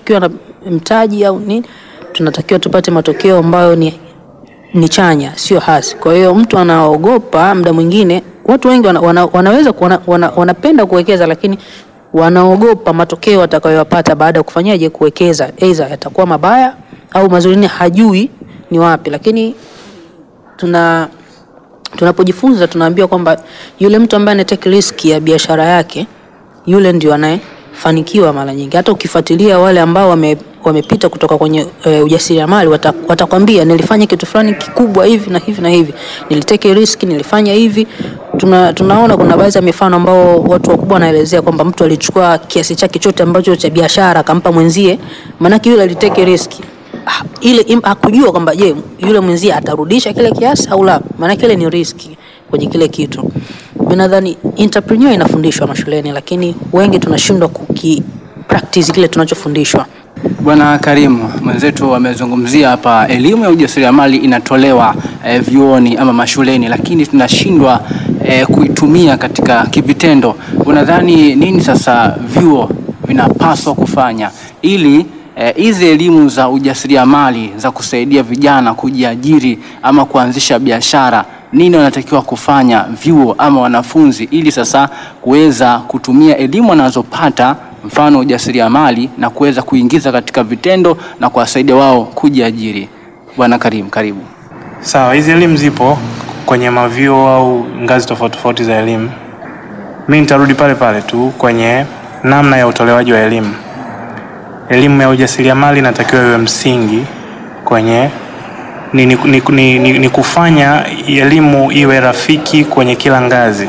tukiwa na mtaji au nini, tunatakiwa tupate matokeo ambayo ni, ni chanya, sio hasi. Kwa hiyo mtu anaogopa, muda mwingine watu wengi wana, wana, wanaweza wana, wana, wanapenda kuwekeza lakini wanaogopa matokeo atakayoyapata baada ya kufanyaje kuwekeza, aidha yatakuwa mabaya au mazuri, ni hajui ni wapi. Lakini tuna tunapojifunza tunaambiwa kwamba yule mtu ambaye anatake riski ya biashara yake yule ndio anayefanikiwa mara nyingi. Hata ukifuatilia wale ambao wame, wamepita kutoka kwenye e, ujasiriamali wata, watakwambia nilifanya kitu fulani kikubwa hivi na hivi na hivi, niliteke riski, nilifanya hivi. Tuna, tunaona kuna baadhi ya mifano ambao watu wakubwa wanaelezea kwamba mtu alichukua kiasi chake chote ambacho cha biashara akampa mwenzie, maanake yule aliteke riski Ah, ile im- hakujua kwamba je, yule mwenzie atarudisha kile kiasi au la, maana kile ni riski kwenye kile kitu. Mimi nadhani entrepreneur inafundishwa mashuleni, lakini wengi tunashindwa kuki practice kile tunachofundishwa. Bwana Karimu mwenzetu amezungumzia hapa, elimu ya ujasiriamali inatolewa eh, vyuoni ama mashuleni, lakini tunashindwa eh, kuitumia katika kivitendo. Unadhani nini sasa vyuo vinapaswa kufanya ili eh, hizi elimu za ujasiriamali za kusaidia vijana kujiajiri ama kuanzisha biashara, nini wanatakiwa kufanya vyuo ama wanafunzi ili sasa kuweza kutumia elimu wanazopata mfano ujasiriamali na kuweza kuingiza katika vitendo na kuwasaidia wao kujiajiri. Bwana Karim, karibu. Sawa, hizi elimu zipo kwenye mavyuo au ngazi tofauti tofauti za elimu. Mi nitarudi pale pale tu kwenye namna ya utolewaji wa elimu. Elimu ya ujasiriamali inatakiwa iwe msingi kwenye ni, ni, ni, ni, ni, ni kufanya elimu iwe rafiki kwenye kila ngazi.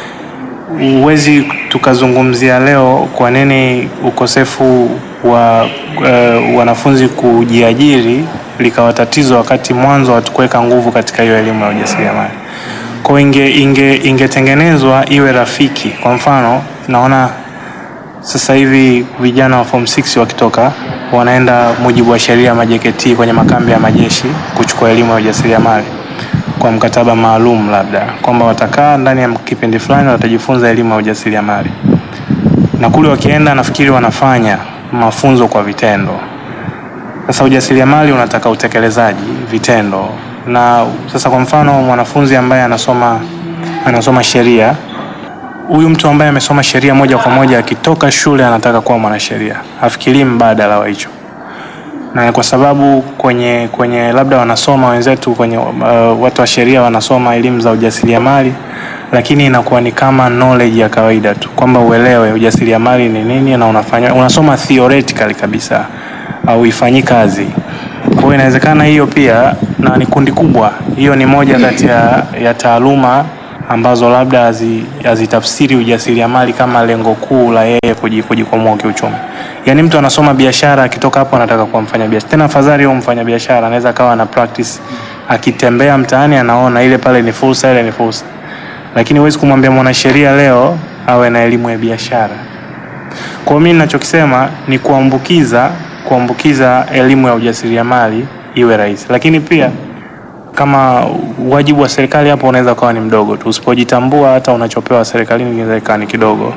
Huwezi tukazungumzia leo kwa nini ukosefu wa uh, wanafunzi kujiajiri likawa tatizo wakati mwanzo hatukuweka nguvu katika hiyo elimu ya ujasiriamali. Kwa hiyo inge, inge, ingetengenezwa iwe rafiki. Kwa mfano, naona sasa hivi vijana wa form 6 wakitoka wanaenda mujibu wa sheria ya majeketi kwenye makambi ya majeshi kuchukua elimu ya ujasiriamali kwa mkataba maalum, labda kwamba watakaa ndani ya kipindi fulani watajifunza elimu ya ujasiriamali, na kule wakienda, nafikiri wanafanya mafunzo kwa vitendo. Sasa ujasiriamali unataka utekelezaji, vitendo. Na sasa kwa mfano mwanafunzi ambaye anasoma anasoma sheria, huyu mtu ambaye amesoma sheria moja kwa moja akitoka shule anataka kuwa mwanasheria, hafikirii mbadala wa hicho na kwa sababu kwenye kwenye labda wanasoma wenzetu kwenye uh, watu wa sheria wanasoma elimu za ujasiriamali, lakini inakuwa ni kama knowledge ya kawaida tu kwamba uelewe ujasiriamali ni nini na unafanya unasoma theoretically kabisa au ifanyi kazi. Kwa hiyo inawezekana hiyo pia, na ni kundi kubwa, hiyo ni moja kati ya, ya taaluma ambazo labda hazi- hazitafsiri ujasiriamali kama lengo kuu la yeye kuji- kujikwamua kiuchumi. Yaani mtu anasoma biashara akitoka hapo anataka kuwa mfanya biashara. Tena afadhali huyo mfanya biashara anaweza akawa na practice akitembea mtaani anaona ile pale ni fursa, ile ni fursa. Lakini huwezi kumwambia mwanasheria leo awe na elimu ya biashara. Kwa hiyo mimi ninachokisema ni kuambukiza kuambukiza elimu ya ujasiriamali iwe rahisi, lakini pia kama wajibu wa serikali hapo unaweza ukawa ni mdogo tu. Usipojitambua hata unachopewa serikalini kinaweza ikawa ni kidogo,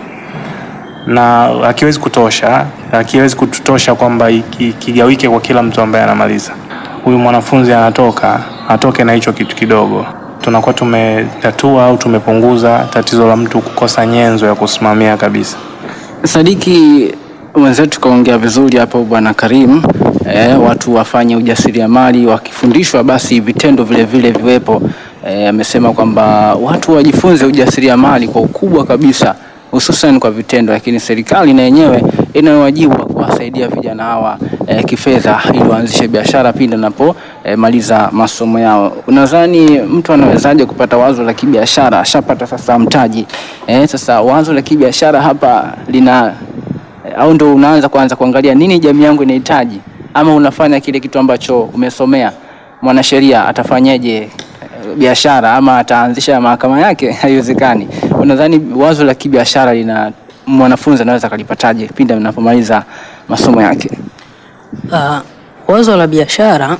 na akiwezi kutosha, akiwezi kututosha kwamba iki- kigawike kwa kila mtu ambaye anamaliza. Huyu mwanafunzi anatoka atoke na hicho kitu kidogo, tunakuwa tumetatua au tumepunguza tatizo la mtu kukosa nyenzo ya kusimamia kabisa. Sadiki mwenzetu kaongea vizuri hapo bwana Karim. Eh, watu wafanye ujasiriamali wakifundishwa, basi vitendo vile vile viwepo. Eh, amesema kwamba watu wajifunze ujasiriamali kwa ukubwa kabisa, hususan kwa vitendo, lakini serikali na yenyewe ina wajibu wa kuwasaidia vijana hawa eh, kifedha ili waanzishe biashara pindi anapo eh, maliza masomo yao. Unadhani mtu anawezaje kupata wazo la kibiashara? Ashapata sasa mtaji eh, sasa wazo la kibiashara hapa lina au ndo unaanza kuanza kuangalia nini jamii yangu inahitaji, ama unafanya kile kitu ambacho umesomea. Mwanasheria atafanyaje eh, biashara ama ataanzisha mahakama yake? Haiwezekani. Unadhani wazo la kibiashara lina mwanafunzi anaweza akalipataje pindi anapomaliza masomo yake? Uh, wazo la biashara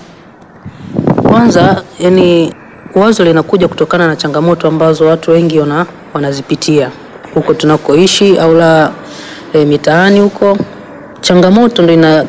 kwanza, yani wazo linakuja kutokana na changamoto ambazo watu wengi wana, wanazipitia huko tunakoishi au la e, mitaani huko. Changamoto ndo ina